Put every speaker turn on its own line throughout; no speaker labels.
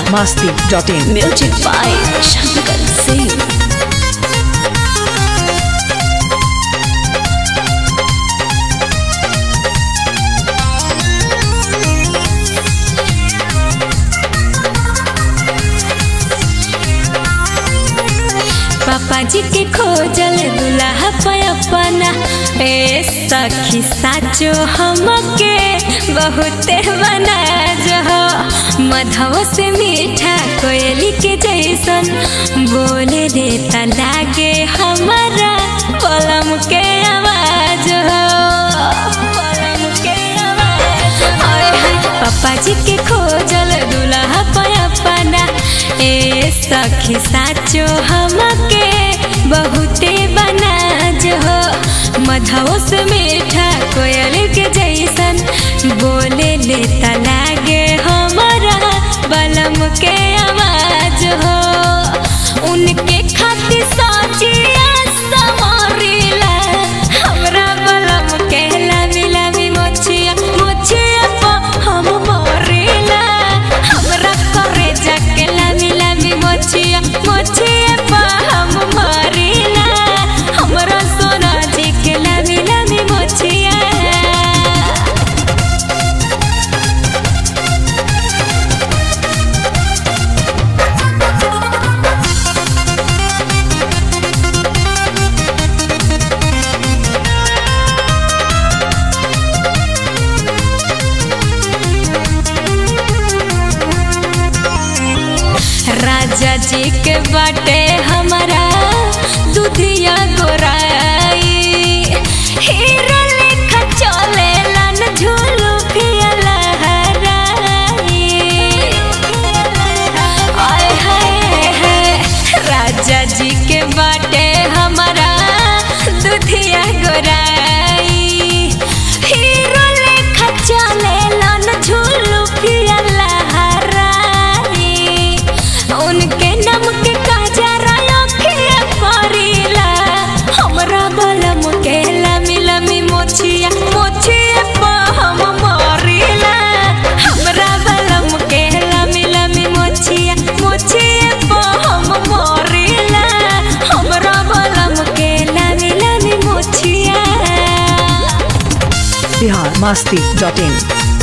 masti.in.
Music by Shankar Singh. पापा जी के खोजल दुल्हा पयपना ए सखी साचो हमके बहुते बना जो मधव से मीठा कोयली के जैसन बोले देता लागे हमारा पलम के आवाज हो पलम के आवाज हाय हाय पापा जी के खोजल दुल्हा पयपना ए सखी साचो हमके बहुते बना जो मधव से मीठा कोयल के जैसन बोले लेता लागे हमारा बलम के आवाज हो उनके खातिर साचिया समरिला हमरा बलम के लामी लामी मोछिया मोछिया पा हम मरिला हमरा करे जाके लामी लामी मोछिया मोछिया पा हम मरिला हमरा सोना जी के लामी लामी मोछिया राजा जी के बाटे हमारा दुधिया गोराई हीरा लेखा चले लन झूलू फिया लहराई आय हाय हाय राजा जी के बाटे हमारा दुधिया गोराई हीरो लेखा चले लन झूलू फिया लहराई उनके नाम के काजरा अखिया परिला हमरा बलम के लमी लमी मोछिया मोछिया पा हम मरिला हमरा बलम के लमी लमी मोछिया मोछिया पा हम मरिला हमरा बलम के लमी लमी मोछिया
Bihar masti.in.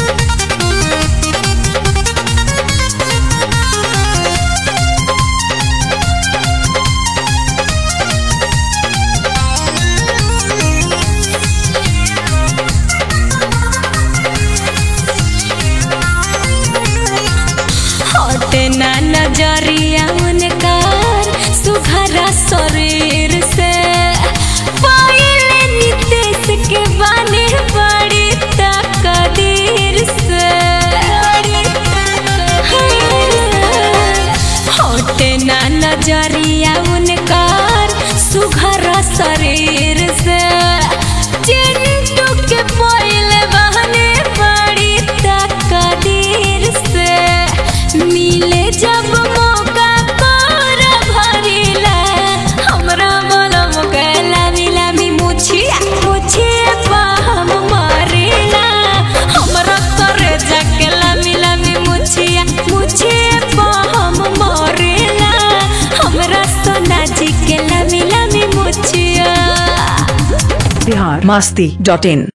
हटे ना नजरिया उनकर सुघरा शरीर से पायल नितेश के बाने बड़ी तकदीर से हटे ना नजरिया उनकर सुघरा शरीर से चिंटू के पायल बहने बड़ी तकदीर से मिले जब मौका कर भरिला हमरा बलम गला मिलामी मुछिया मुछिया पा हम मरिला हमरा करे जाके लामी लामी मुछिया मुछिया पा हम मरिला हमरा सोना जी के लामी लामी मुछिया
Bihar masti.in.